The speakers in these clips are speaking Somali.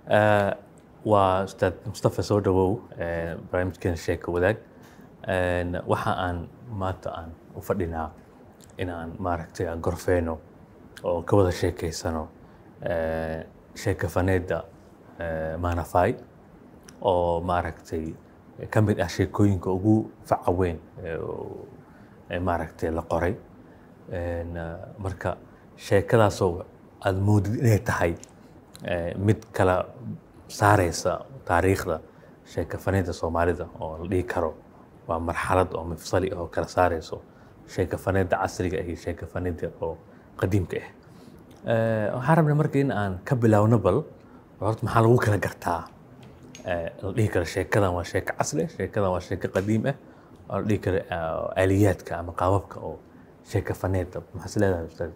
Eh, waa ustaad mustafa soo dhawow eh, barnaamijkeena sheeka wadaag En waxa aan maanta aan u fadhinaa inaan maaragtay aan gorfeyno oo ka wada sheekeysano eh, sheeka faneedda eh, maanafay oo maaragtay ka mid ah sheekooyinka ugu faca weyn ee oo- ee maaragtay la qoray En, eh, marka sheekadaasoo aada moodid inay tahay eh, mid kala saareysa taariikhda sheeka faneedda soomaalida oo la dhihi karo waa marxalad oo mifsali oo kala saareyso sheeka faneedda casriga iyo sheeka faneedda oo qadiimka ah Eh, waxaan rabnaa marka in aan ka bilaawno bal horta maxaa lagu kala gartaa Eh, la dhihi karo sheekadan waa sheeko casri ah sheekadan waa sheeko qadiim ah oo la dhihi karo eh, aaliyaadka ama qaababka oo sheeka faneedda maxaa is leedahay ustaad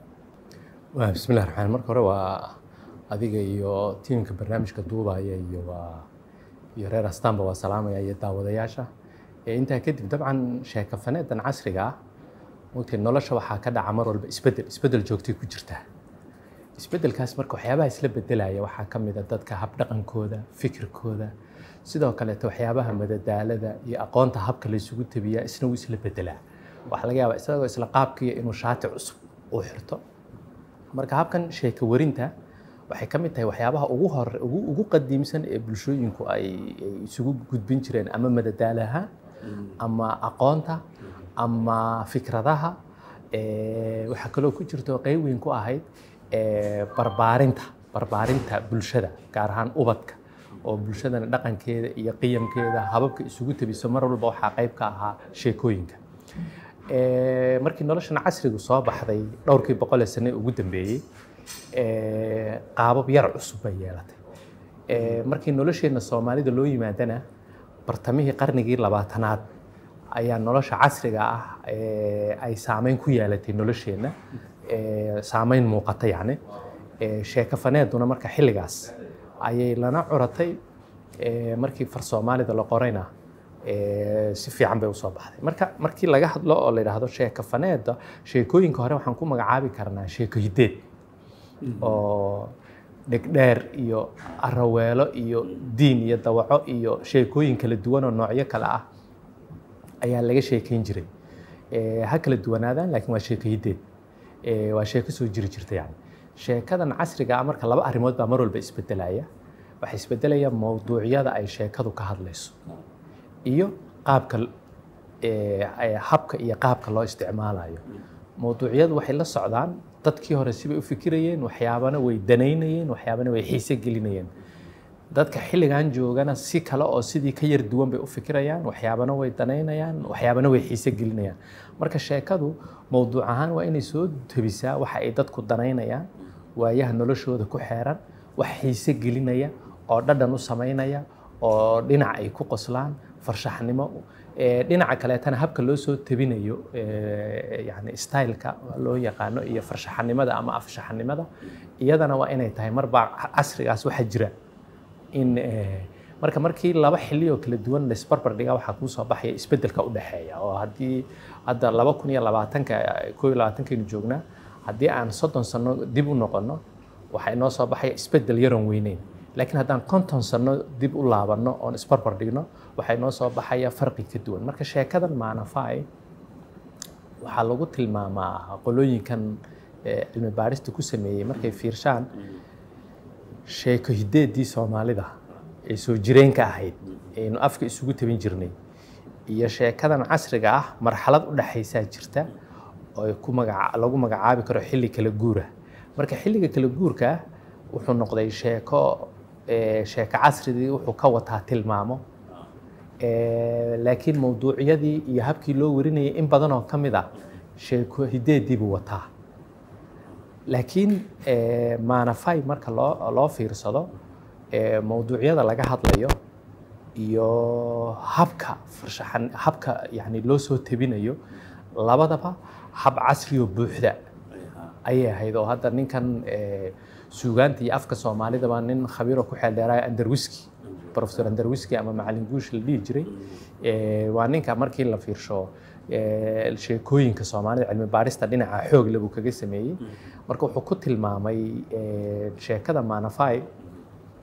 waa bismillahi raxmaan marka hore waa adiga iyo tiimka barnaamijka duubaya iyo waa iyo reer astaanba waa salaamaya iyo daawadayaasha ee intaa kadib dabcan sheeka faneedan casriga ah mugtay nolosha waxaa ka dhaca mar walba isbedel isbedel joogtay ku jirtaa isbedelkaas marka waxyaabaha isla bedelaya waxaa ka mid a dadka habdhaqankooda fikirkooda sidoo kaleeto waxyaabaha madadaalada iyo aqoonta habka la isugu tabiyaa isna wuu isla bedelaa waxaa laga yaabaa isagoo isla qaabkiiya inuu shaati cusub uu xirto marka habkan sheeko warinta waxay ka mid tahay waxyaabaha ugu hore ugu, ugu qadiimsan ee bulshooyinku ay, ay isugu gudbin jireen ama madadaalaha ama aqoonta ama fikradaha Eh, waxaa kaloo ku jirto qeyb weyn ku ahayd eh, barbaarinta barbaarinta bulshada gaar ahaan ubadka oo bulshadana dhaqankeeda iyo qiyamkeeda hababka isugu tabiso mar walba waxaa qeyb ka ahaa sheekooyinka Eh, markii noloshan casrigu soo baxday dhowrkii boqol ee sane ugu dambeeyey eh, qaabab yar cusub bay yeelatay Eh, markii nolosheenna soomaalida loo yimaadana bartamihii qarnigii labaatanaad ayaa nolosha casriga ah eh, ay saameyn ku yeelatay nolosheenna eh, saameyn muuqata yacni Eh, sheeko faneeduna marka xilligaas ayay lana curatay eh, markii far soomaalida la qorayna eh, si fiican bay usoo baxday marka markii laga hadlo oo la yidhaahdo sheeko faneedda sheekooyinka hore waxaan ku magacaabi karnaa sheeko hideed oo dhegdheer iyo araweelo iyo diin iyo dawaco iyo sheekooyin kala duwan oo noocyo kale ah ayaa laga sheekeyn jiray Eh, ha kala duwanaadaan laakiin waa sheeko hideed Eh, waa sheeko soo jiri jirta yani sheekadan casriga ah marka laba arrimood baa mar walba isbedelaya waxaa isbedelaya mowduucyada ay sheekadu ka hadlayso iyo qaabka eh, eh, habka iyo qaabka loo isticmaalayo mowduucyadu waxay la socdaan dadkii hore sibay u fikirayeen waxyaabana way danaynayeen waxyaabana way xiise gelinayeen dadka xilligan joogana si kale oo sidii ka yar duwan bay u fikirayaan waxyaabana way danaynayaan waxyaabana way xiise gelinayaan marka sheekadu mowduuc ahaan waa inay soo tabisaa waxa ay dadku danaynayaan waayaha noloshooda ku xeeran wax xiise gelinaya oo dhadhan u samaynaya oo dhinac ay ku qoslaan farshaxnimo Eh, dhinaca kaleetana habka loo soo tabinayo eh, yani styleka loo yaqaano iyo farshaxanimada ama afshaxanimada iyadana waa inay tahay marba casrigaas waxaa jira in eh, marka markii laba xilli oo kala duwan laisbarbar dhigaa waxaa kuu soo baxaya isbedelka u dhexeeya oo haddii hadda laba kun iyo labaatanka koo iyo labaatankaynu joognaa haddii aan soddon sano dib u noqono waxaa inoo soo baxaya isbedel yaroon weyneyn laakiin haddaan konton sano dib u laabanno oon isbarbar dhigno waxaa inoo soo baxaya farqi ka duwan marka sheekadan maanafai waxaa lagu tilmaamaa qolooyinkan eh, cilmi baarista ku sameeyey markay fiirshaan sheeko hideedii soomaalida ee soo jireenka ahayd aynu afka isugu tabin jirnay iyo sheekadan casriga ah marxalad u dhexaysaa jirta oo ay ku magaca lagu magacaabi karo xilli kala guura marka xilliga kala guurka ah wuxuu noqday sheeko eh, sheeko casrigii wuxuu ka wataa tilmaamo Eh, laakiin mowduucyadii iyo habkii loo warinayay in badan oo ka mid ah sheeko hideedii buu wataa laakiin eh, maanafay marka loo loo fiirsado eh, mowduucyada laga hadlayo iyo habka farshaxan habka yani loo soo tabinayo labadaba hab casri oo buuxda ayay ahayd oo hadda ninkan eh, suugaanta iyo afka soomaalidaba nin khabiiroo ku xeel dheeraya anderwiski professor anderwiski ama macalin guush la dhihi jiray Eh, waa ninka markii la fiirsho eh, sheekooyinka soomaalida cilmi baarista dhinaca xoog leh buu kaga sameeyey marka wuxuu ku tilmaamay eh, sheekada maanafai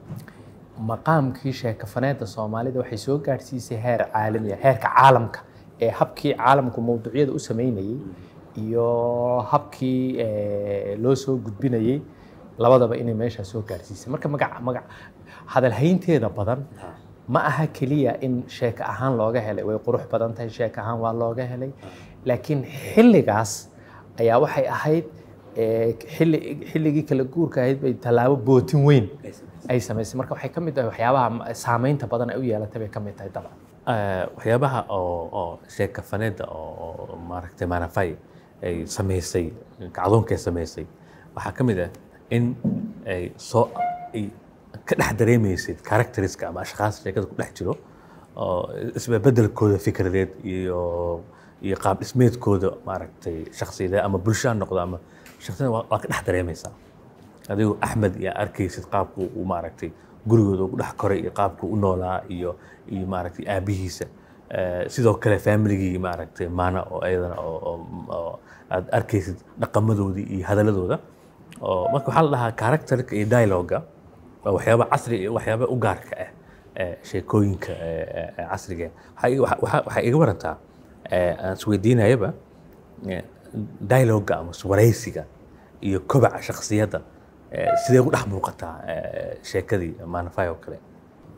maqaamkii sheekafaneedda soomaalida waxay soo gaadhsiisay heer caalami ah heerka caalamka ee habkii caalamku mawduucyada u sameynayey iyo habkii eh, loo soo gudbinayey labadaba inay meeshaa soo gaadhsiisay marka magac magac hadalhaynteeda badan ma aha keliya in sheeko ahaan looga helay way qurux badan tahay sheeko ahaan waa looga helay laakiin xilligaas ayaa waxay ahayd eh, xilli xilligii kala guurka ahayd bay tallaabo bootin weyn ay samaysay marka waxay ka mid tahay waxyaabaha saameynta badan ay u yeelatay bay ka mid tahay dabcan Eh, waxyaabaha oo oo sheeka faneedda oo oo maaragtay maanafay ay samaysay kacdoonkay samaysay waxaa ka mid ah in ay soo ay ka dhex dareemaysid characteriska ama ashkhaas sheekada ku dhex jiro oo isbedbedelkooda fikradeed iyo iyo qaab dhismeedkooda maaragtay shakhsiyadeed ama bulsho ha noqdo ama shakhsiyada waa waa ka dhex dareemaysaa adigu axmed iyo arkaysid qaabku uu maaragtay gurigooda ugu dhex koray iyo qaabku u noolaa iyo iyo maaragtay aabihiisa Eh, sidoo kale familigii maaragtay maana oo ayadana oo oo- oo aad arkaysid dhaqamadoodii iyo hadaladooda oo marka waxaa la dhahaa characterka iyo dialoga waa waxyaaba casri iyo waxyaaba u gaarka ah eh, sheekooyinka eh, eh, eh, casriga waxaa iga- waxaa- waxaa waxaa iga warantaa eh, aan isweydiinayaba eh, dialoga ama waraysiga iyo kobaca shakhsiyadda eh, sidee ugu dhex muuqataa eh, sheekadii maanafay oo kale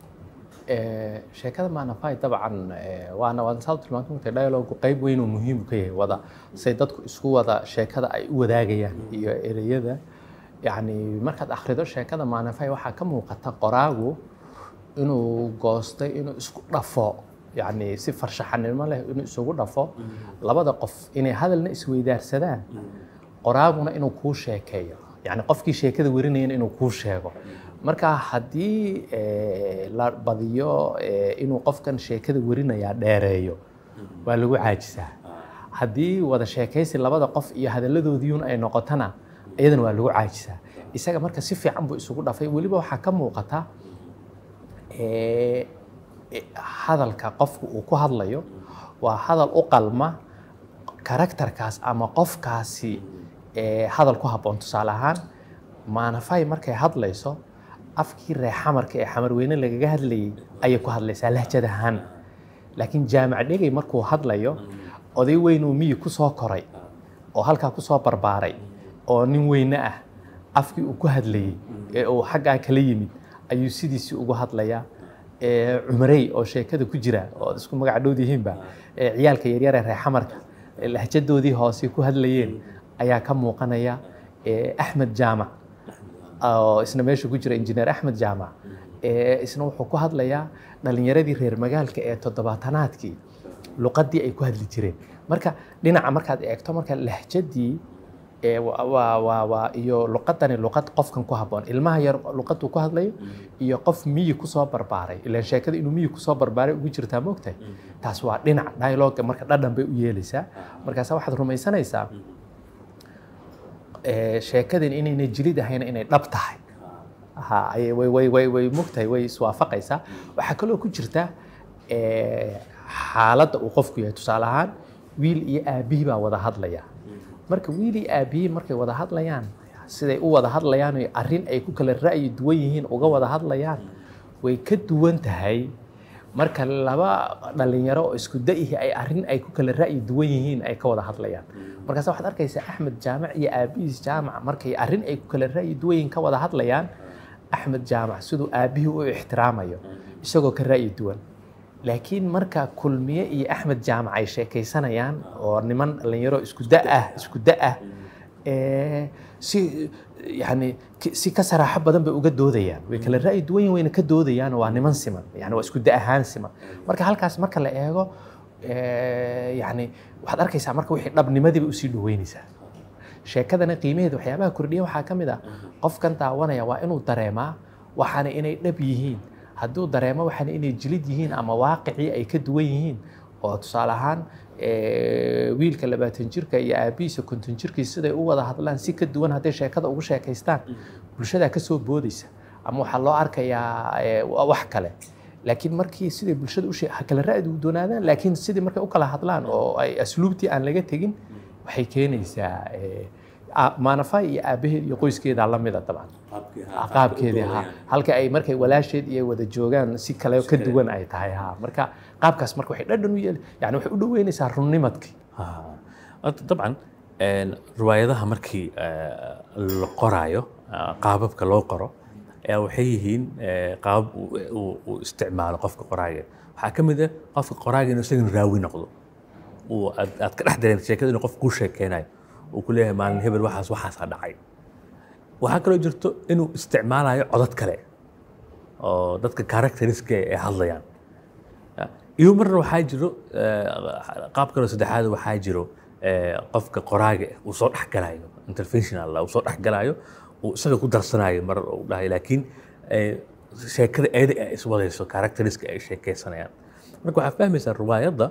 Eh, sheekada maanafay dabcan eh, waana waana saa u tilmaantay marka dialogu qayb weyn oo muhiim ka yahay wada say dadku isku wada sheekada ay u wadaagayaan iyo ereyada yacni markaad akhrido sheekada maanafay waxaa ka muuqata qoraagu inuu goostay inuu isku dhafo yacni si farshaxanimo leh inuu isugu dhafo labada qof inay hadalna isweydaarsadaan qoraaguna inuu kuu sheekeeyo yacni qofkii sheekada warinayana inuu kuu sheego marka haddii eh, la badiyo eh, inuu qofkan sheekada warinayaa dheereeyo waa lagu caajisaa haddii wada sheekaysi labada qof iyo hadalladoodiiun ay noqotona iyadana waa lagu caajisaa isaga marka si fiican buu isugu dhafay weliba waxaa ka muuqata eh, eh, hadalka qofku uu ku hadlayo waa hadal u qalma karakterkaas ama qofkaasi eh, hadal ku habboon tusaale ahaan maanafay markay hadlayso afkii reexamarka ee xamarweyne lagaga hadlayay ayay ku hadlaysaa lahjad ahaan laakiin jaamac dhegay markuu hadlayo oday weyn uu miyi ku soo koray oo halkaa ku soo barbaaray oo nin weyne ah afkii uu ku hadlayey ee uu xaggaa kala yimid ayuu sidiisii ugu hadlayaa ee cumarey oo sheekada ku jira oo isku magac dhowd yihiinba ee ciyaalka yaryar ee reexamarka ee lahjadoodii hoose ku hadlayeen ayaa ka muuqanaya ee axmed jaamac oo isna meesha ku jira injineer axmed jaamac ee isna wuxuu ku hadlayaa dhalinyaradii reer magaalka ee toddobaatanaadkii luqadii ay ku hadli jireen marka dhinaca markaad eegto marka lahjadii ee wa- waa waa waa iyo luqadani luqad qofkan ku habboon ilmaha yar luqaduu ku hadlayo iyo qof miyi kusoo barbaaray ilaan sheekada inuu miyi kusoo barbaaray ugu jirtaa moogtahay taas waa dhinac dialoga marka dhadhan bay u yeelaysaa markaasa waxaad rumaysanaysaa ee, sheekadan inayna jilid ahayn inay dhab tahay ha ayay- way way way way mogtahay way iswaafaqaysaa waxaa kaloo ku jirta ee, xaaladda uu qofku yahay tusaale ahaan wiil iyo aabihii baa wada hadlaya marka wiil iyo aabihii markay wada hadlayaan siday u wada hadlayaan iyo arrin ay ku kala ra'yi duwan yihiin uga wada hadlayaan way ka duwan tahay marka laba dhalinyaro oo isku da'ihi ay arrin ay ku kala ra'yi duwan yihiin ay ka wada hadlayaan markaas waxaad arkaysaa axmed jaamac iyo aabihiis jaamac markay arrin ay ku kala ra'yi duwan yihiin ka wada hadlayaan axmed jaamac siduu aabihii u ixtiraamayo isagoo ka ra'yi duwan laakiin marka kulmiye iyo axmed jaamac ay sheekaysanayaan oo niman dhalinyaro isku da ah isku da ah ee, si yani ki- si ka saraaxo badan bay uga doodayaan way kala ra'yi duwan yihiin wayna ka doodayaan waa niman siman yani waa isku da ahaan siman marka halkaas marka la eego ee, yani waxaad arkaysaa marka wixii dhabnimadiiba usii dhaweynaysaa sheekadana qiimaheeda waxyaabaha kordhiya waxaa ka mid ah qofkan daawanaya waa inuu dareemaa waxaana inay dhab yihiin hadduu dareemo waxaana inay jilid yihiin ama waaqicii ay ka duwan yihiin oo tusaale ahaan ee, wiilka labaatan jirka iyo aabihiisa konton jirkiisa siday u wada hadlaan si ka duwan hadday sheekada ugu sheekaystaan bulshadaa ka soo boodaysa ama waxaa loo arkayaa ee, wax kale laakiin markii siday bulshada u shee- ha kala ra'di doonaadaan laakiin sidii markay u kala hadlaan oo ay asluubtii aan laga tegin waxay keenaysaa ee, a- maanafay iyo aabaheed iyo qoyskeeda la mida dabcan qaabkeedii ha halka ay markay walaasheed iyo wada joogaan si kale ka duwan ay tahay ha marka qaabkaas marka waxay dhadhan u yeeli yani waxay u dhoweynaysaa runnimadkii Ha. Horta dabcan een, riwaayadaha markii eh, la qoraayo ah, qaababka loo qoro ayaa waxay yihiin eh, qaabab uu- uu uu isticmaalo qofka qoraaga waxaa ka mid ah qofka qoraaga inuu isagana raawi noqdo uu aad aad ka dhex dareento sheekada inuu qof kuu sheekeynayo uu ku leeyahay maalin hebel waxaas waxaasaa dhacay waxaa kaloo jirto inuu isticmaalayo codad kale oo dadka characteriska ay hadlayaan iyo marna waxaa jiro eh, qaab kaloo saddexaad waxaa jiro eh, qofka qoraaga ah uu soo dhexgalayo interventional uu soo dhexgalayo uu isaga ku darsanayo mar uu dhahay laakiin eh, sheekada eeda ay iswadayso characteriska ay sheekeysanayaan marka waxaa fahmaysaa riwaayadda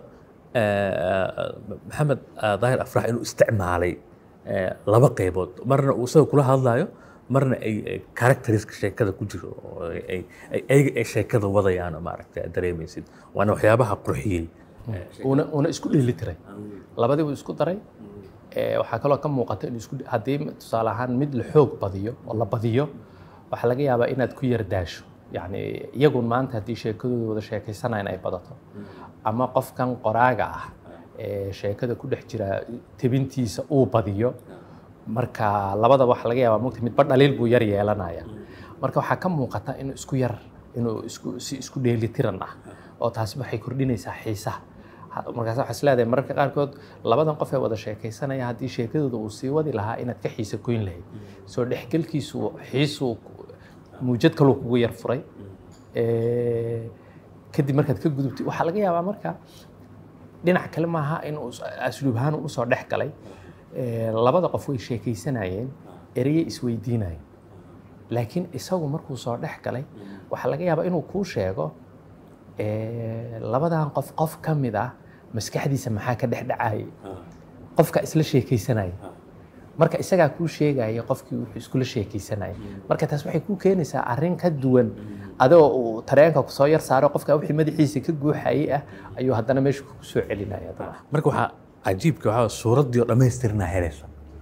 eh, maxamed ah, daahir afrax inuu isticmaalay eh, laba qaybood marna uu isaga kula hadlayo marna ay ay characteriska sheekada ku jiro oo ay ay ay ayaga ay sheekada wadayaan oo maaragtay aad dareemaysid waana waxyaabaha qurxiyey una una isku dheeli tiray labadii buu isku daray Eh, waxaa kaloo ka muuqata in isku haddii tusaale ahaan mid la xoog badiyo oo la badiyo waxaa laga yaabaa inaad ku yar daasho yacni iyagun maanta haddii sheekadooda wada sheekaysanayaan ay badato ama qofkan qoraaga ah ee sheekada ku dhex jira tebintiisa uu badiyo marka labadaba waxaa laga yaabaa mugta midba dhaliil buu yar yeelanaya marka waxaa ka muuqata inuu isku yar inuu isku si isku dheelitiran ah oo taasi waxay kordhinaysaa xiisaha Ha- markaas waxaa is leedahay mararka qaarkood labadan qof ee wada sheekaysanaya haddii sheekadooda uu sii wadi lahaa inaad ka xiisa goyn lahayd soo dhexgelkiisu xiisuu muujad kaluu kugu yar furay Eh, kadib markaad ka gudubtay waxaa laga yaabaa marka dhinac kale maaha inuu is- asluub ahaan u usoo dhex galay Eh, labada qof way sheekaysanayeen ereye isweydiinayeen laakiin isagu markuu soo dhex galay waxaa laga yaabaa inuu kuu sheego eh, labadan qof qof ka mid ah maskaxdiisa maxaa ka dhex dhacayay qofka isla sheekaysanaya marka isagaa kuu sheegaya qofkii wuxuu iskula sheekaysanaya marka taas waxay kuu keenaysaa arrin ka duwan adoo uu tareenka kusoo yar saaro qofka wixii madaxiisa ka guuxayay ah ayuu haddana meesha kugu soo celinaya dabcan marka waxaa cajiibka waxaa suuraddii oo dhammaystirna helaysa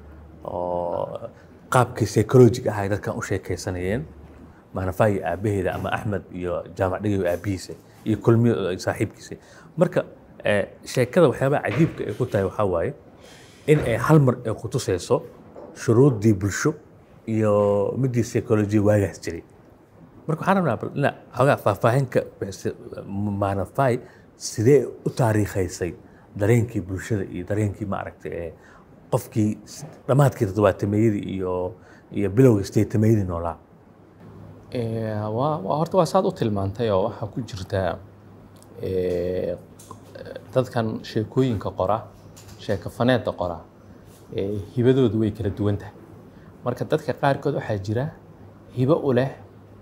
oo qaabkii psychologic ahay dadkan u sheekaysanayeen maanafaa iyo aabaheeda ama axmed iyo jaamac dhigayo aabihiisa iyo kulmiyo iyo saaxiibkiisa marka eh, sheekada waxyaabaha cajiibka ay ku tahay waxaa waaye in ay hal mar ay ku tusayso shuruuddii bulsho iyo midii psychology waagaas jiray marka waxaan rabnaa bal ina xoogaa faahfaahinka bixisa maanafay sidee u taariikhaysay dareenkii bulshada iyo dareenkii maaragtay ee qofkii s- dhammaadkii toddobaatameeyadii iyo iyo bilowga sideetameeyadii noolaa Eh, waa waa- horta waa saad u tilmaantay oo waxaa ku jirta eh, dadkan sheekooyinka qora sheeko faneedda qora eh, hibadoodu way kala duwan tahay marka dadka qaarkood waxaa jira hibo u leh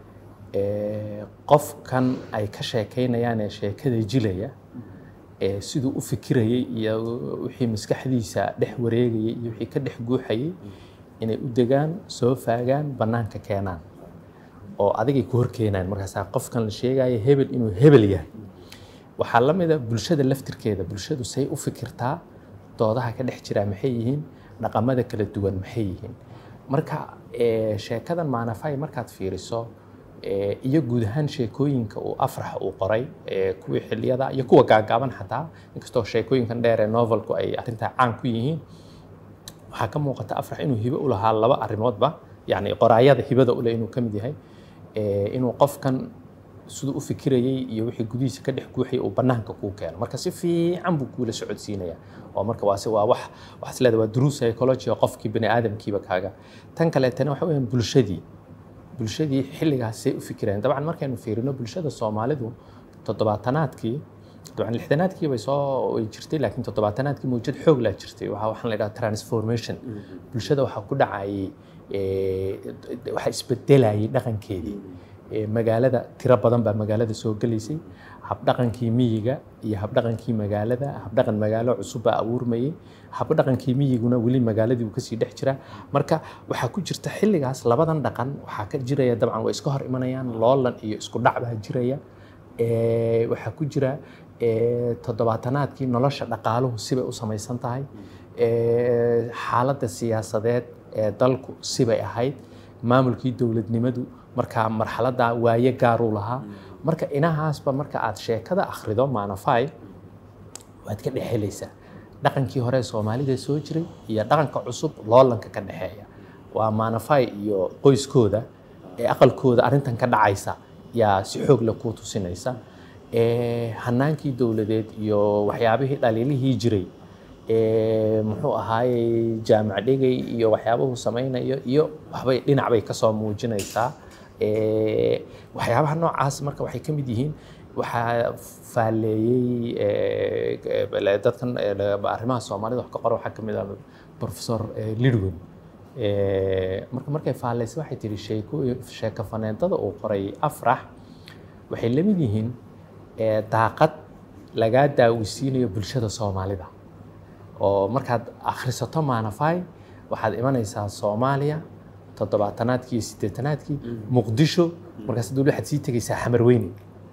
eh, qofkan ay ka sheekaynayaan ee sheekada jilaya ee siduu u fikirayay iyo wixii maskaxdiisa dhex wareegayay iyo wixii ka dhex guuxayay inay u degaan soo faagaan bannaanka keenaan oo adigay ku hor keenaan markaasaa qofkan la sheegaya hebel inuu hebel yahay waxaa la mid a bulshada laftirkeeda bulshadu say u fikirtaa doodaha ka dhex jiraa maxay yihiin dhaqamada kala duwan maxay yihiin marka eh, sheekadan maanafay markaad fiiriso eh, iyo guud ahaan sheekooyinka uu afrax uu qoray eh, kuwii xiliyada iyo kuwa gaagaaban xataa inkastoo sheekooyinkan dheer ee novelku ay arrintaa caan ku yihiin waxaa ka muuqata afrax inuu hibo u lahaa laba arrimoodba yacni qoraayada hibada ule inuu ka mid yahay Eh, inuu qofkan siduu u fikirayay iyo wixii gudihiisa ka dhex guuxayay uu bannaanka kuu keeno marka si fiican buu kuula socodsiinaya oo marka waase waa wax waxaas leedahay waa duruus psychology oo qofkii bani aadamkiiba kaaga tan kaleetana waxa weeyaan bulshadii bulshadii xilligaasay u fikirayeen dabcan markaynu fiirino bulshada soomaalidu toddobaatanaadkii dabcan lixdanaadkii bay soo way jirtay laakiin toddobaatanaadkii mawjad xoog laa jirtay waxaa waxaan la idhaha transformation bulshada waxaa ku dhacayay eh, waxaa isbedelayay dhaqankeedii Eh, magaalada tiro badan baa magaalada soo gelaysay habdhaqankii miyiga iyo habdhaqankii magaalada habdhaqan magaalo cusub baa abuurmayay habdhaqankii miyiguna weli magaaladii uu kasii dhex jira marka waxaa ku jirta xilligaas labadan dhaqan waxaa ka jiraya dabcan way iska hor imanayaan loolan iyo isku dhac baa jiraya Eh, waxaa ku jira eh, toddobaatanaadkii nolosha dhaqaaluhu sibay u samaysan tahay Eh, xaaladda siyaasadeed ee dalku sibay ahayd maamulkii dowladnimadu markaa marxaladda waaye gaaruu lahaa marka inahaasba marka aad sheekada akhrido maanafay waad ka dhexelaysaa dhaqankii hore ee soomaalida soo jiray iyo dhaqanka cusub loolanka ka dhexeeya waa maanafay iyo qoyskooda ee aqalkooda arrintan ka dhacaysa yaa si xoog leh kuu tusinaysa ee hanaankii dowladeed iyo waxyaabihii dhaliilihii jiray ee muxuu ahaayey jaamac dhegay iyo waxyaabuhu samaynayo iyo waxbay dhinac bay kasoo muujinaysaa ee waxyaabaha noocaas marka waxay ka mid yihiin waxaa faaleeyey ee, dadkan ee, arrimaha soomaalida wax ka qora waxaa ka mid ah professor ee, lidwin Ee, marka markay faalaysay waxay tihi sheeko sheeko faneedada uu qoray afrax waxay la mid yihiin ee, daaqad lagaa daawisiinayo bulshada soomaalida oo markaad akhrisato maanafay waxaad imanaysaa soomaaliya toddobaatanaadkii iyo siddeetanaadkii muqdisho markaas dul waxaad sii tegaysaa xamarweyne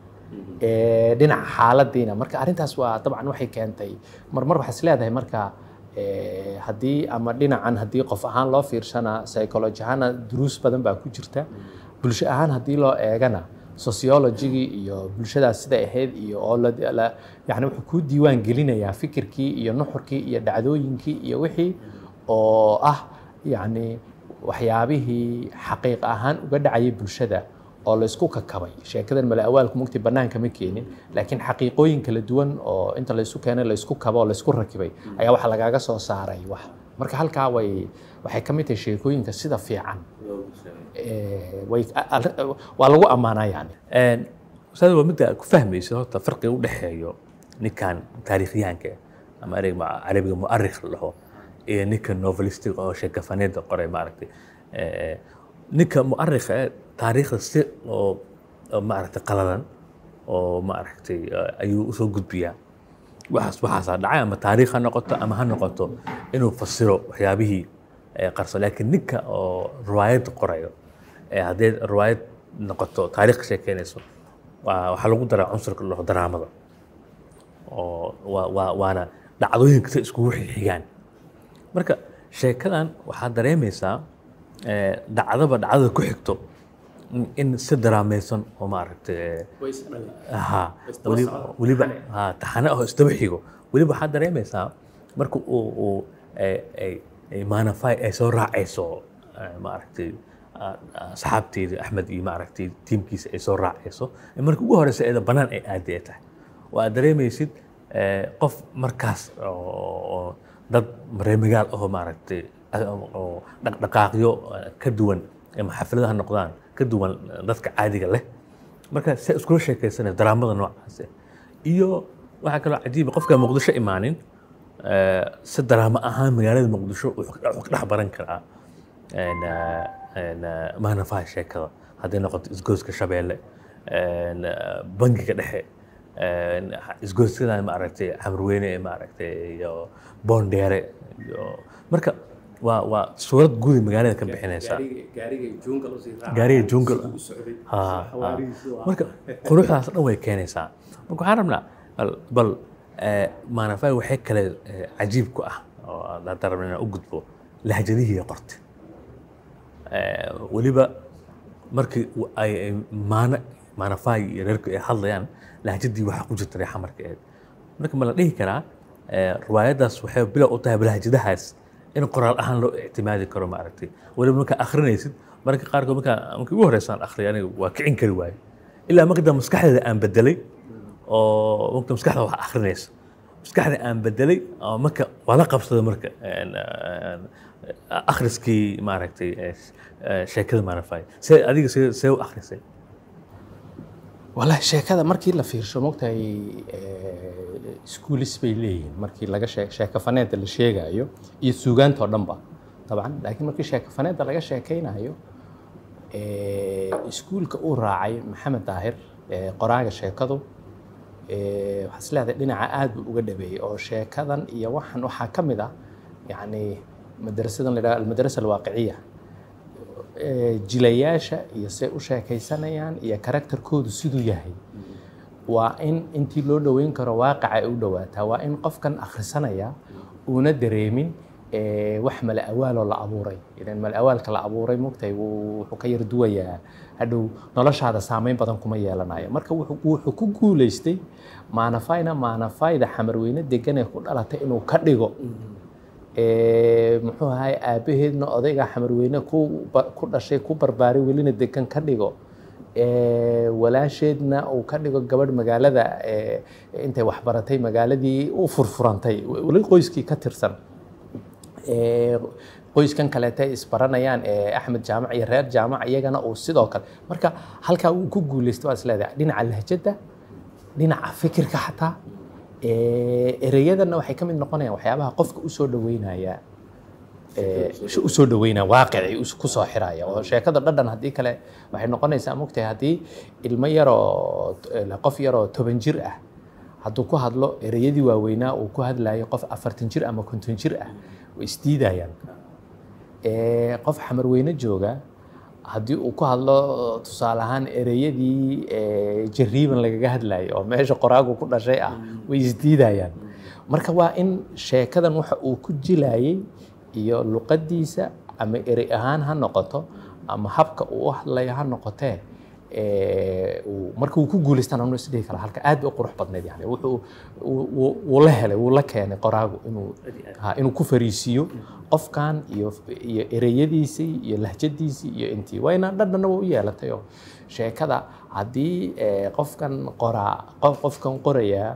Ee, dhinaca xaaladiina marka arrintaas waa dabcan waxay keentay marmar waxaa is leedahay marka ee, haddii ama dhinacan haddii qof ahaan loo fiirsana psychology ahaana duruus badan baa ku jirta bulsho ahaan haddii loo eegana sociologigii iyo bulshadaas siday ahayd iyo oo la la- yani wuxuu kuu diiwaan gelinayaa fikirkii iyo nuxurkii iyo dhacdooyinkii iyo wixii oo ah yani waxyaabihii xaqiiq ahaan uga dhacayay bulshada oo la isku kakabay sheekadan male awaalku mugti banaanka ma keenin laakiin xaqiiqooyin kala duwan oo inta la isu keenay la isku kabo oo la isku rakibay ayaa waxa lagaaga soo saaray wax marka halkaa way waxay ka mid tahay sheekooyinka sida fiican ee, way waa lagu ammaanaa yani ustaad waa midda ku fahmaysa horta farqiga u dhexeeyo ninkan taariikhyahanka ah, ama ereyga ma- carabiga mu'arikh la dhaho iyo ninka novelistiga oo sheekafaneeda qoray maaragtay Eh, ninka mu'arikha eh, taariikhda si oo oo maaragtay qaladan oo maaragtay eh, ayuu usoo gudbiyaa waxaas waxaasaa dhacay ama taariikh ha noqoto ama ha noqoto inuu fasiro waxyaabihii eh, qarso laakiin ninka oo riwaayad qorayo ee haddee riwaayad noqoto taariikh ka sheekeynayso waa- waxaa lagu daraa cunsurka la dhaho daraamada oo waa- waa- waana dhacdooyinka si iskugu xigaan marka sheekadan waxaad dareemaysaa eh, dhacdaba dhacdada ku xigto in- in si daraamaysan oo maaragtay eh, ها weliba weliba ha taxane oo isdaba xigo weliba waxaad dareemaysaa marka uu uu ay- ay- ay maanafay ay soo raacayso eh, maaragtay ah, ah, saxaabteedii axmed iyo maaragtay tiimkiisa ay soo raacayso ee marka ugu horeysa eeda bannaan ay aadi ay tahay oo aad dareemaysid eh, qof markaas oo oo dad reemigaal ahoo maaragtay ah, oo dhaqdhaqaaqyo eh, ka duwan ama xafladaha noqdaan ka duwan eh, dadka caadiga leh marka se iskula sheekaysanaya daraamada noocaas ah. iyo waxaa kaloo cajiiba qofka muqdisho imaanin eh, si daraamo ahaan magaalada muqdisho wuxuu ka wuxuu ka dhex baran karaa een, eh, een, eh, maanafaha sheekada hadday noqoto isgooska shabeelle een, eh, bangiga dhexe een, isgooskadan maaragtay xamarweyne maaragtay iyo boondheere iyo marka waa waa suurad guudi magaalada ka bixinaysa gaariga jungle ha ha. marka quruxdaas dhan way keenaysaa marka waxaan rabnaa bal- bal eh, maanafay waxay kale eh, cajiib ku ah oo hadda rabna inaan u gudbo lahjadihii qorte Eh, weliba markii u- ay ay maana maanafay iyo reerku ay hadlayaan lahjadii waxaa ku jirta reexa marka ahayd marka ma la dhihi karaa eh, riwaayaddaas waxay bilow u tahay lahjadahaas in qoraal ahaan loo ictimaadi karo maaragtay weliba markaa akhrinaysid marka qaarkood markaa markii ugu horreysaan akhriyay aniga waa kicin kari waayo ilaa marka maskaxdeeda aan bedelay oo waqti maskaxda wax akhrinaysa maskaxda aan bedelay oo marka waa la qabsaday marka een, een, akhriskii maaragtay eh, eh, sheekada maarafay see adiga see see u akhrisay walahi sheekada markii la fiirsho mogtahay schoolis bay leeyihiin markii laga shee sheeko faneeda la sheegayo iyo suugaanta oo dhanba dabcan laakiin markii sheeko faneeda laga sheekaynayo iskuulka uu raacay maxamed daahir ee qoraaga sheekadu ee, waxaa is leedahay dhinaca aad buu uga dhabeeyey oo sheekadan iyo waxan waxaa ka mid ah yacni madrasadan la yidhaha almadrasa alwaaqiciya ee, jilayaasha iyo say u sheekaysanayaan iyo karakterkoodu siduu yahay waa in intii loo dhoweyn karo waaqaca ay u dhowaataa waa in qofkan akhrisanaya uuna dareemin ee, wax mala awaaloo la abuuray idan mala awaalka la abuuray mogtahay wuu- wuxuu ka yar duwayaa hadhow noloshaada saameyn badan kuma yeelanayo marka wuxuu wuxuu ku guuleystay maanafayna maanafayda xamarweyne degan ee ku dhalatay inuu ka dhigo ee, muxuu ahay aabaheedna odayga xamarweyne ku ba- ku dhashay ku barbaaray welina degan ka dhigo ee, walaasheedna uu ka dhigo gabadh magaalada ee, intay waxbaratay magaaladii u furfurantay weli qoyskii ka tirsan ee, qoyskan kaleete ay isbaranayaan ee axmed jaamac iyo reer jaamac iyagana uu sidoo kale marka halkaa uu ku guuleystay waa is leedahay dhinaca lahjadda dhinaca fikirka xataa ee, ereyadana waxay ka mid noqonayaan waxyaabaha qofka usoo dhaweynaya ee, u soo dhaweynaya waaqicii us- ku soo xiraya oo sheekada dhadhan haddii kale waxay noqonaysaa mogtahay haddii ilmo yaroo eh, qof yaroo toban jir ah hadduu ku hadlo ereyadii waaweynaa uu ku hadlayo qof afartan jir ama konton jir ah way isdiidayaan Ee, qof xamarweyne jooga haddii uu ku hadlo tusaale ahaan ereyadii ee, jariiban lagaga hadlayo oo meesha qoraagu ku dhashay ah way isdiidayaan marka waa in sheekadan waxa uu ku jilayay iyo luqadiisa ama erey ahaan ha noqoto ama habka uu u hadlayo ha noqotee ee, uu- marka uu ku guuleystaan anu isdhihi kara halka aad bay u qurux badneyd yani wuxuu wuu- wuu wuu la helay wuu la keenay qoraagu inuu ha, inuu ku fariisiiyo qofkan iyo iyo ereyadiisii iyo lahjadiisii iyo intii wayna dhadhanna waa u yeelatay oo sheekada haddii ee, qofkan qoraa qof qofkan qorayaa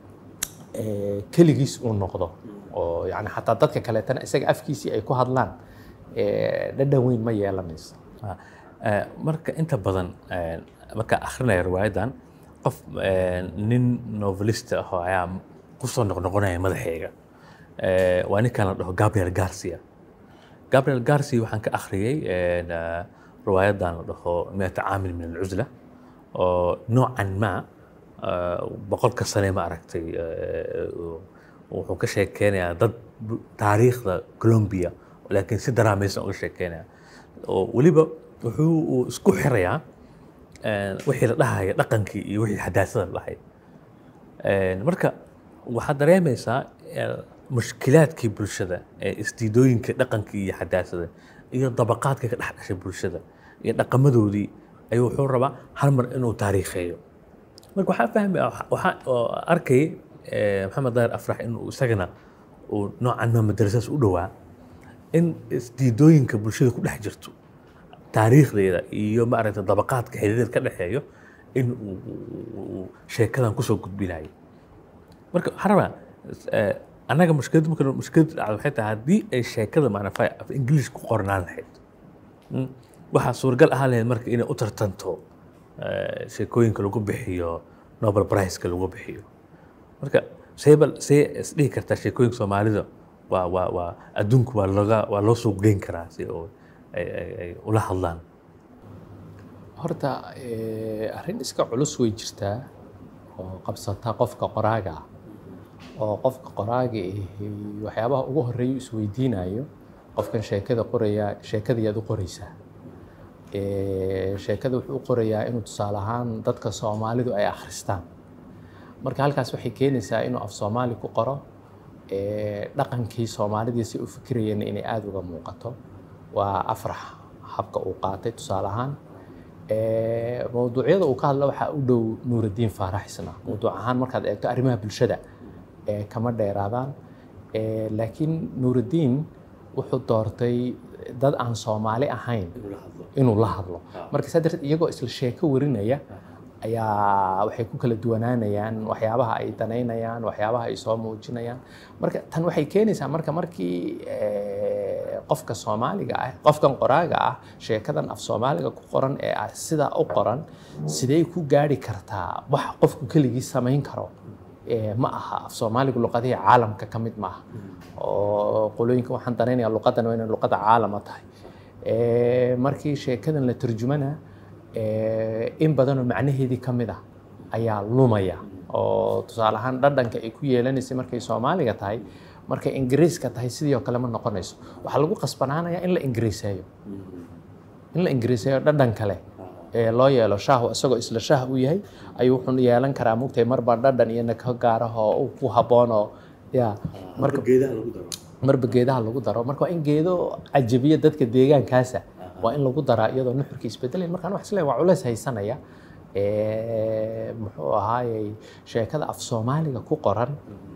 ee, keligiis uu noqdo oo yani xataa dadka kaleetana isaga afkiisii ay ku hadlaan ee, dhadhan weyn ma yeelanayso Ah, eh, marka inta badan eh, marka akhrinaya riwaayadan qof eh, nin novelist ah oo ayaa kusoo noqnoqonaya madaxayga Eh, waa ninkan la dhaho gabriel garcia gabriel garcia waxaan ka akhriyey eh, na- riwaayadan la dhaho miata caamil min alcusla oo noocan ma eh, boqolka sane ma aragtay eh, wuxuu ka sheekeynayaa dad bu- taariikhda colombia laakiin si daraamaysan uga sheekeynaya oo weliba wuxuu uu isku xirayaa eh, wixii la dhahaya dhaqankii iyo wixii xadaasada la dhahay Een, marka waxaad dareemaysaa eh, mushkilaadkii bulshada ee isdiidooyinka dhaqankii iyo xadaasada iyo dabaqaadka ka dhex dhashay bulshada iyo dhaqamadoodii ayuu wuxuu rabaa hal mar inuu taariikheeyo marka waxaa fahmi waxaa oo arkay eh, maxamed daahir afrax inuu isagana uu noocan ma madrasaas u dhowaa in isdiidooyinka bulshada ku dhex jirto taariikhdeeda iyo maaragta dabaqaadka xiriirada ka dhexeeyo in uu uu sheekadan kusoo gudbinayo marka waxaan rabaa eh, annaga mushkilad marka mushkilad dhacdo waxay tahay haddii ay sheekada maanaa af ingiliis ku qornaan lahayd Mm. waxaa suuragal ahaan lahayd marka inay u tartanto eh, sheekooyinka lagu bixiyo nobel priceka lagu bixiyo marka seebal see isdhihi kartaa sheekooyinka soomaalida waa waa waa adduunku waa loga waa loo suuq geyn karaa si oo ay ay ay ula hadlaan horta eh, arrin iska culus way jirtaa oo qabsata qofka qoraaga ah oo qofka qoraaga ahi waxyaabaha ugu horeeya uu isweydiinayo qofkan sheekada qoraya sheekadayaad u qoraysaa Eh, sheekada wuxuu u qorayaa inuu tusaale ahaan dadka soomaalidu ay akhristaan marka halkaas waxay keenaysaa inuu af soomaali ku qoro eh, dhaqankii soomaalidii si u fikirayeen inay aada uga muuqato waa afrax habka uu qaatay tusaale ahaan Eh, mawduucyada uu ka hadla waxaa u dhow nuuraddiin faarax isna mawduuc ahaan markaad eegto arrimaha bulshada eh, kama dheeraadaan Eh, laakiin nuuraddiin wuxuu doortay dad aan soomaali ahayn inuu la hadlo marka saa darteed iyagoo isla sheeko warinaya ayaa waxay ku kala duwanaanayaan waxyaabaha ay danaynayaan waxyaabaha ay soo muujinayaan marka tan waxay keenaysaa marka markii eh, qofka soomaaliga ah qofkan qoraaga ah sheekadan af soomaaliga ku qoran ee ah sidaa u qoran sidee ku gaari kartaa wax qofku keligii samayn karo Eh, ma aha af soomaaligu luqadihii caalamka ka mid maaha oo qolooyinka waxaan danaynayaa luqadan waa inay luqada caalama tahay Eh, markii sheekadan la turjumana eh, in badanoo macnaheedii ka mid ah ayaa lumaya oo tusaale ahaan dhadhanka ay ku yeelanaysay markay soomaaliga tahay markay ingiriiska tahay sidii oo kale ma noqonayso waxaa lagu qasbanaanayaa in la ingiriiseeyo in la ingiriiseeyo dhadhan kale ee loo yeelo shaahu isagoo isla shaah u yahay ayuu wuxuu yeelan karaa mugtay marba dhadhan iyo nako gaarah oo uu ku habboon oo ya marka marba geedaha lagu daro marka waa in geedo cajabiya dadka deegaankaasa waa in lagu daraa iyadoo nuxurka isbedelayn markaan wax isleeyahay waa culays haysanaya Eh, muxuu ahaayey sheekada af soomaaliga ku qoran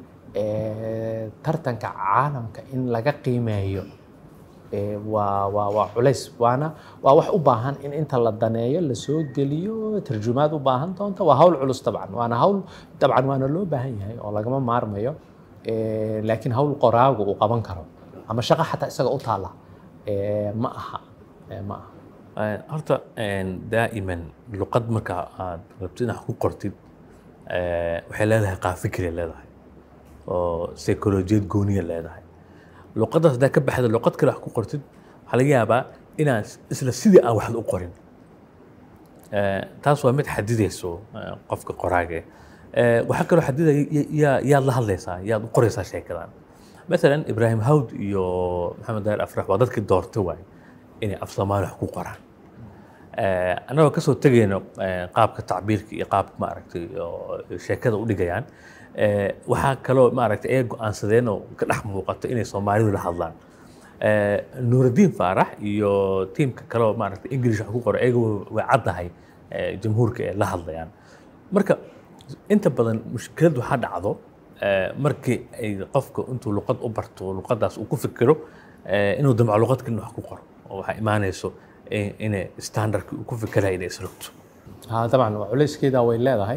eh, tartanka caalamka in laga qiimeeyo eh, waa waa waa culays waana waa wax u baahan in inta la daneeyo lasoo geliyo tarjumaad u baahan doonta waa hawl culus dabcan waana hawl dabcan waana loo baahan yahay oo lagama maarmayo Eh, laakiin hawl qoraagu uu qaban karo ama shaqo xataa isaga u taala eh, ma aha Eh, ma aha Eh, horta een, daa'iman luqad marka aad rabtid inaad ku qortid eh, waxay leedahay qaab fikri leedahay oo psycholojiyad gooniya leedahay luqaddaas haddaa ka baxda luqad kale wax ku qortid waxaa laga yaabaa inaad isla sidii aan waxda u qorin Eh, taas waa mid xadidayso eh, qofka qoraaga eh. waxaa kaloo xadidaya ya- yaa yaad la hadlaysaa yaad u qoraysaa sheekadan maalan ibraahim hawd iyo maxamed daahir afrax waa dadkii doortay waay inay af soomaali wax ku qoraan Eh, annagoo kasoo tegayno eh, qaabka tacbiirka iyo qaabka maaragtay oo sheekada u dhigayaan eh, waxaa kaloo maaragtay ay go-aansadeen oo ka dhex muuqato inay soomaalidu la hadlaan Eh, nuurudiin faarax iyo tiimka kaleo maaragtay english wax ku qoro ayaga way caddahay eh, jamhuurka ee la hadlayaan marka inta badan mushkilad waxaa dhacdo eh, markii ay qofka intuu luqad u barto luqadaas uu ku fikiro eh, inuu damco luqad kalin wax ku qoro oo waxaa imaanayso in- inay standardki uu ku fikiraya inay isrogto ها طبعا culayskeeda way leedahay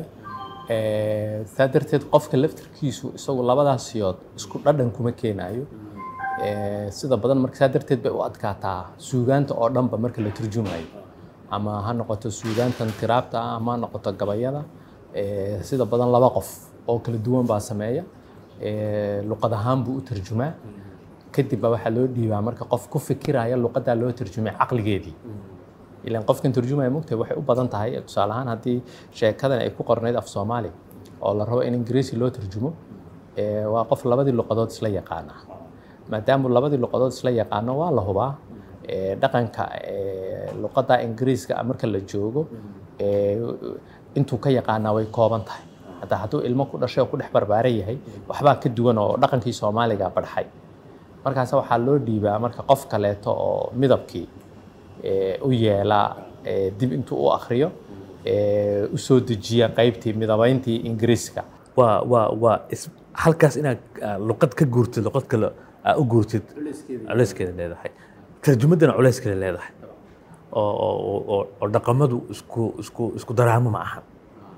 Eh, saa darteed qofka laftirkiisu isagu labadaas siyood isku dhadhan kuma keenayo Eh, sida badan marka saa darteed bay u adkaataa suugaanta oo dhanba marka la turjumayo ama ha noqoto suugaantan tiraabta ah ama ha noqoto gabayada Eh, sida badan laba qof oo kala duwan baa sameeya Eh, luqad ahaan buu u tarjumaa kadib baa waxaa loo dhiibaa marka qof ku fikiraya luqadaa loo tarjumay caqligeedii ilan qofkan turjumaya mugtahay waxay u badan tahay tusaale ahaan haddii sheekadan ay ku qornayd af soomaali oo la rabo in ingiriisi loo turjumo eh, waa qof labadii luqadood isla yaqaana maadaama labadii luqadood isla yaqaano waa la hubaa eh, dhaqanka eh, luqadda ingiriiska ah marka la joogo eh, intuu ka yaqaanaa way kooban tahay hataa hadduu ilmo ku dhashay oo ku dhex barbaaran yahay waxbaa ka duwan oo dhaqankii soomaaliga barxay markaas waxaa loo dhiibaa marka qof kaleeto oo midabkii eh, u yeela eh, dib intuu u akhriyo eh, u soo dejiya qaybtii midabayntii ingiriiska waa waa waa is- halkaas inaad ah, luqad ka guurtid luqad kale aa u guurtid culayskeeda leedahay tarjumaddana culayskeeda leedahay oo oo- oo oo- oo dhaqamadu isku isku isku daraamo ma ahan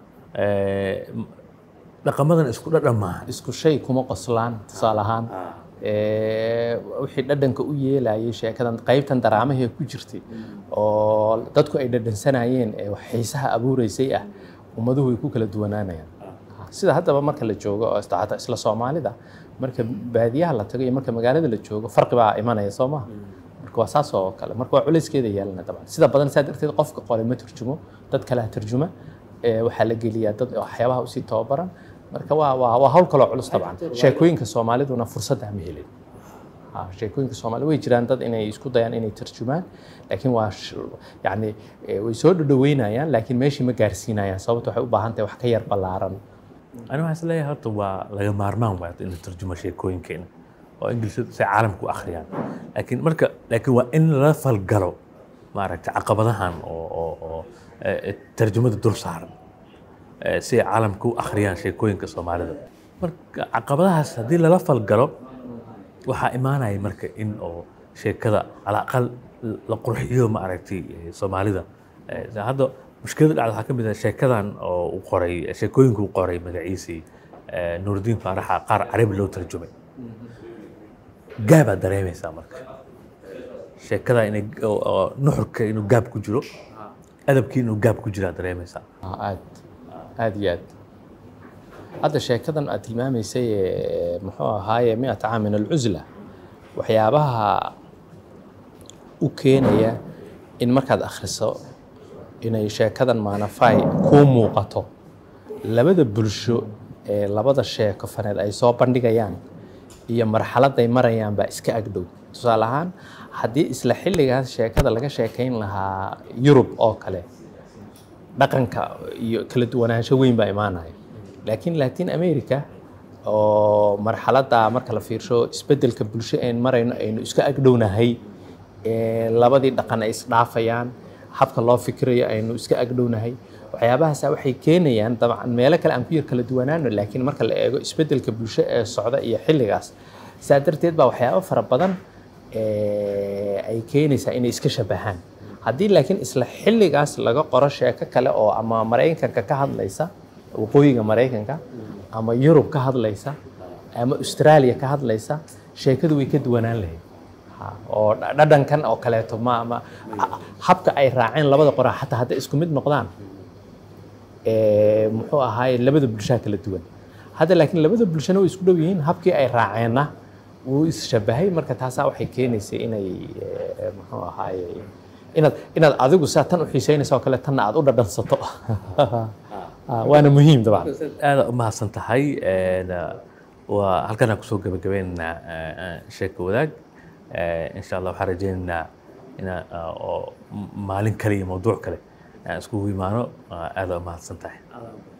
Eh, m- dhaqamadana isku dhadhan maahan isku shay kuma qoslaan tusaale ahaan Eh, wixii dhadhanka u yeelayay sheekadan qaybtan daraamahee ku jirtay oo dadku ay dhadhansanayeen ee wax xiisaha abuureysay ah ummaduhu way ku kala duwanaanayaan sida haddaba marka la joogo oo isla isla soomaalida marka baadiyaha la tago iyo marka magaalada la joogo farqi baa imanaya soo maha marka waa saas oo kale marka waa culayskeeda yeelana dabcan sida badan saa darteed qofka qole ma turjumo dad kalea turjuma Eh, waxaa la geliyaa dad waxyaabaha usii tababaran marka waa waa waa hawl kaloo culus dabcan sheekooyinka soomaaliduna fursadda ma helin Ha, sheekooyinka soomaali way jiraan dad inay isku dayaan inay tarjumaan laakiin waa sh- yacni eh, way soo dhadhaweynayaan laakiin meeshii ma gaarsiinayaan sababta waxay u baahan tahay wax ka yar ballaaran ani waxaan isleeyahay horta waa laga maarmaan waay in la tarjumo sheekooyinkeena oo ingiliishadu si caalamka u akhriyaan laakiin marka laakiin waa in lala falgalo maaragtay caqabadahan oo oo oo eh, tarjumada dul saaran eh, si ay caalamka u akhriyaan sheekooyinka soomaalida marka caqabadahaas haddii lala falgalo waxaa imaanaya marka in oo sheekada ala aqal la qurxiyo maaragtay eh, soomaalida Eh, hadda mushkilada dhacda waxaa ka mid ah sheekadan oo uu qoray sheekooyinka uu qoray magaciisii eh, nuurudiin faaraxa qaar carabi loo tarjumay gaabaad dareemaysaa marka sheekada inay oo- oo nuxurka inuu gaab ku jiro adabkii inuu gaab ku jiraa dareemaysaa Ah, aad aad iyo aad hadda sheekadan aad tilmaamaysay ee, muxuu ahaaye miata caam min alcusla waxyaabaha u keenaya in markaad akhriso inay sheekadan maanafay kuu muuqato labada bulsho ee labada sheeko faneed ay soo bandhigayaan iyo marxaladay marayaan baa iska agdhow tusaale ahaan haddii isla xilligaas sheekada laga sheekayn lahaa yurub oo kale dhaqanka iyo kala duwanaansho weyn baa imaanaya laakiin latin america oo marxaladda marka la fiirsho isbeddelka bulsho een marayno aynu iska agdhownahay ee labadii dhaqan ay isdhaafayaan habka loo fikirayo aynu iska agdhownahay waxyaabahaasa waxay keenayaan dabcan meelo kale aan ku yar kala duwanaano laakiin marka la eego isbeddelka bulsho ee socda iyo xilligaas saa darteed baa waxyaabo fara badan ee ay keenaysaa inay iska shabahaan haddii laakiin isla xilligaas laga qoro sheeko kale oo ama maraykanka ka hadlaysa waqooyiga maraykanka ama yurub ka hadlaysa ama australia ka hadlaysa sheekadu way ka duwanaan lahayd Ha, oo dha- dhadhankan oo kaleeto ma ma habka ay raaceen labada qoraa xataa hadday isku mid noqdaan ee, muxuu ahaaye labada bulshaa kala duwan hadda laakiin labada bulshana way isku dhow yihiin habkii ay raaceenna wuu is-shabahay marka taasaa waxay keenaysay inay ee, muxuu ahaaye inaad inaad adigu saa tan u xiiseynaysa oo kale tanna aad u dhadhansato Ah, waana muhiim dabcan aada u mahadsan tahay Een, uh, waa halkan aan kusoo gabagabaynaynaa uh, uh, sheeko wadaag Uh, insha allah waxaan rajaynaynaa inaan uh, oo maalin kale iyo mawduuc kale aan iskugu imaano Uh, aada u mahadsan tahay